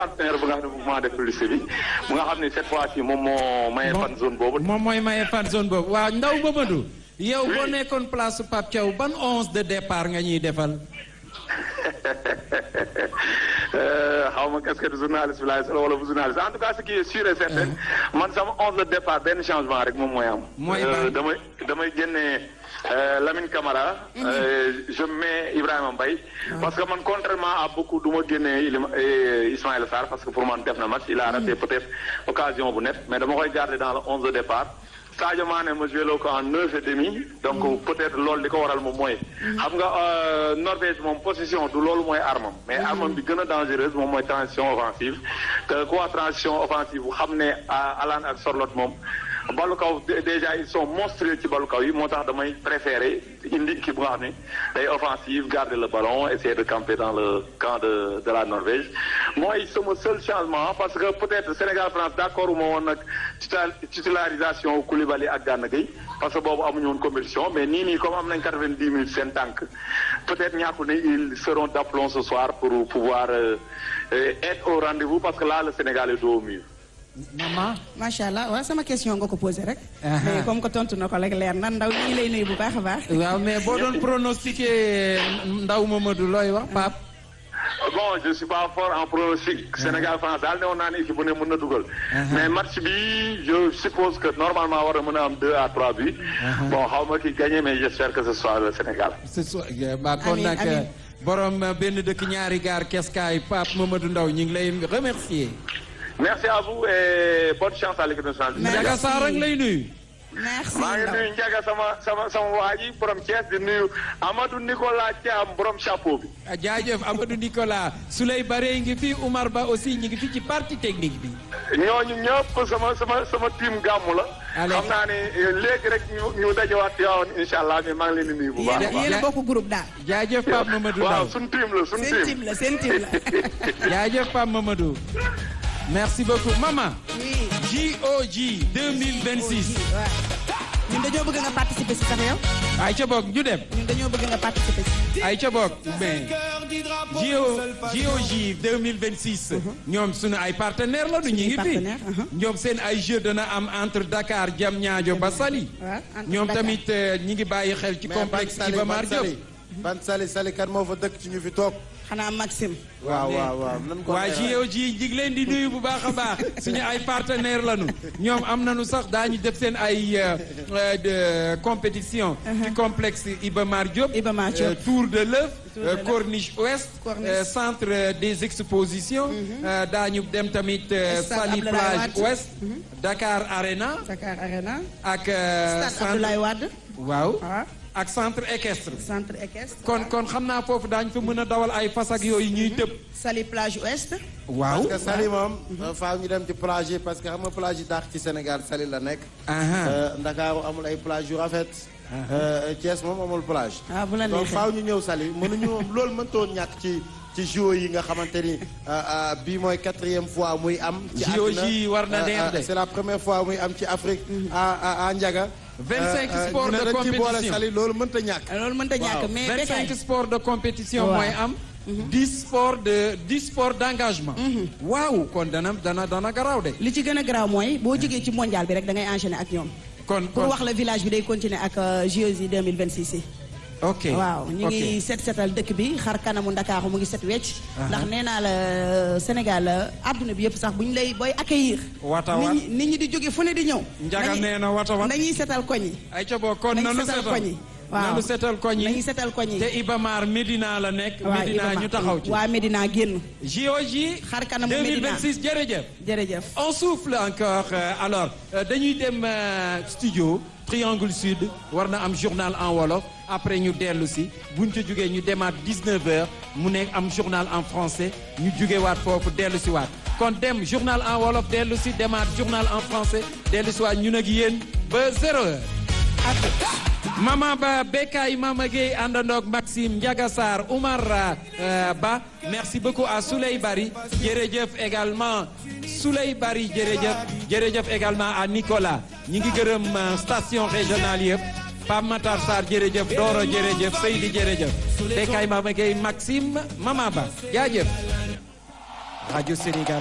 partenaire bu nga xam ne mouvement de publicité bi mu nga xam ne cette fois ci moom moo maye fan zone boobu. moom mooy maye fan zone boobu waaw Ndaw Mamadou. yow boo nekkoon place su Pape Thiaw ban onze de départ nga ñuy defal. xaw ma casquette journaliste bi laay solo wala bu journaliste en tout cas ce qui est sûr et certain man sama onze de départ benn changement rek moom mooy am. mooy ban damay damay génnee Lamine Camara. je mets Ibrahima Mbaye. parce que man contrairement à beaucoup du ma génnee Ismaïla Sarr parce que pour man def na match il a raté peut-être occasion bu net mais dama koy garder dans le onze de départ. Sadio Mané ma joué loo ko en neuf et demi donc peut-être loolu li ko waral moom mooy xam nga Norvège moom position du loolu mooy armam mais armam bi gën a dangereuse moom mooy transition offensive te quoi transition offensive bu xam ne Alan ak Sorloth moom balu kaw déjà ils sont monstrueux ci balu kaw yi moo tax damay préférer indi équipe bu nga xam ne day offensive garder le ballon essayer de camper dans le camp de de la Norvège mooy sama seul changement parce que peut-être Sénégal France d'accord uma woon nag titularisation Koulibaly ak Gana Gueye parce que boobu amuñu woon compétition mais nii nii comme am nañ quatre-vingt-dix minutes seen tànk peut-être ñàkku ne ils seront d'aplomb ce soir pour pouvoir être au rendez-vous parce que là le Sénégal est dos au mur maman. macha allah waaw sama question nga ko posé rek. mais comme que tontu na ko rek leer na ndaw ñi lay nuyu bu baax a baax. waaw mais boo doon pronostiqué Ndaw Mamadou looy wax Pape. bon je suis pas fort en pronostic. Sénégal France daal ne woon naa ne équipe bu ne mën na dugal. mais match bi je suppose que normalement war na mën a am deux à trois buts. bon xaw ma ki gagné mais j'espère que ce soit le Sénégal. ce soit ba kon nag borom benn dëkk ñaari gaar keskaay Pape Mamadou Ndaw ñu ngi lay remercier. merci à vous et bonne chance à l'équipe nationale. Ndiaga Sarr ak lay nuyu. merci maa ngi nuyu Ndiaga sama sama sama waa ji borom Thiès di nuyu Amadou Nicolas Thiam borom chapeau bi. jaajëf Amadou Nicolas Souley Bare ngi fi Oumar Ba aussi ñu ngi fi ci partie technique bi. ñooñu ñëpp sama sama sama team gàmmu la. xam naa ne léegi rek ñu ñu dajewaat yow incha allah mais maa ngi leen di nuyu bu baax a baax. yéen a bokk groupe daal. jaajëf Pape Mamadou Ndaw waaw suñu team la suñu seen team. team la seen team la. jaajëf Pape Mamadou. merci beaucoup maman. oui. JOJ 2026. waaw ñun dañoo bëgg nga participer si sax yow. ay ca boog ñu dem. ñun dañoo bëgg nga participer si. ay ca boog mais JO JOJ 2026. ñoom sunu ay partenaires la du ñu ngi fi. partenaires, uh-huh. ñoom seen ay jeux dana am entre Dakar Diamniadio ba Saly. waaw entre ñoom Dakar. tamit euh, ñi ngi bàyyi xel ci complexe Iba Mar Diop. ban sali sali kan moo fa dëkk ci ñu fi toog. xanaa Maxime. waaw waaw waaw nan ko waa JOJ ñi ngi leen di nuyu bu baax a baax suñu ay partenaires lañu ñoom am nañu sax daañu def seen ay euh, euh, de compétition. ci complexe Iba Mar Diop. Iba Mar Diop. Euh, Tour de l'œuf Tour de euh, l'œuf. Corniche Ouest. Corniche. euh, centre euh, des expositions. euh, daañu dem tamit euh, Stade Saly Abdoulaye plage Wade. Ouest. Dakar Arena. Dakar Arena. ak euh, Stade Abdoulaye Wade. waaw waaw ak centre équestre. centre équestre. kon kon xam naa foofu daañu fa mën a dawal ay fas ak yooyu ñuy tëb. Saly plage ouest. waaw. parce que sali moom. faaw ñu dem ci plage yi parce que xam nga plage yi daax ci Sénégal sali la nekk. aha Euh, Ndakaaru amul ay plage yu rafet. Euh, Thiès moom amul plage. ah bu la donc neexee. faaw ñu ñëw sali mënuñu loolu mëntoon ñàkk ci ci JO yi nga xamante ni euh, euh, bii mooy quatrième fois muy am. ci JO yi àdduna. war na Euh, neex euh, de. c'est la première fois muy am ci Afrique. à à à Ndiaga. 25 Euh, euh, sports ñu ne de dañ ci boole compétition. sali loolu mënta ñàkk. loolu mënta ñàkk mais 25 Bécaye. sports de compétition Waaw. mooy am. 10 sports de 10 sports d'engagement. waaw kon dana dana dana garaaw de. li ci gën a garaaw mooy boo jógee ci mondial bi rek da ngay enchaîner ak ñoom. kon pour kon wax la village bi day continuer ak euh, JOJ 2026 yi. ok waaw ñu ok. ngi set setal dëkk bi xar kanamu Ndakaaru mu ngi set wecc. ndax nee naa la Sénégal àdduna bi yëpp sax bu ñu lay booy accueillir. Wata wat. nit ñi nit ñi di jóge fu ne di ñëw. Njaga nañu- nee na wata wat. nañuy setal koñ yi. ay ca boo kon nañu nanu setal setal koñ yi. waaw nanu setal koñ yi. nañu setal koñ yi. te Ibamar Medina la nekk. waaw Medina Iba ñu Mar- taxaw ci. waa Medina génn. JOJ. Xar kanamu Medina. 2026 jërëjëf. jërëjëf. On souffle encore euh, alors euh, dañuy dem euh, studio Triangle Sud war na am journal en wolof après ñu dellu si buñ ca jógee ñu demaat 19h mu nekk am journal en français ñu jóge waat foofu dellu si waat kon dem journal en wolof dellu si demaat journal en français dellu si waat ñun ak yéen ba zéro heure. Mama Ba Bekay Mama Gueye àndandoog Maxime Ndiaga Sarr Oumar euh, Ba merci beaucoup à Souley Bari jërëjëf également Souley Bari jërëjëf jërëjëf également à Nicolas ñi ngi gërëm euh, station régionale yëpp Pape Matar Sarr jërëjëf Doro jërëjëf Seydi jërëjëf Bekay Mama Gueye Maxime Mama Ba jaajëf Radio Sénégal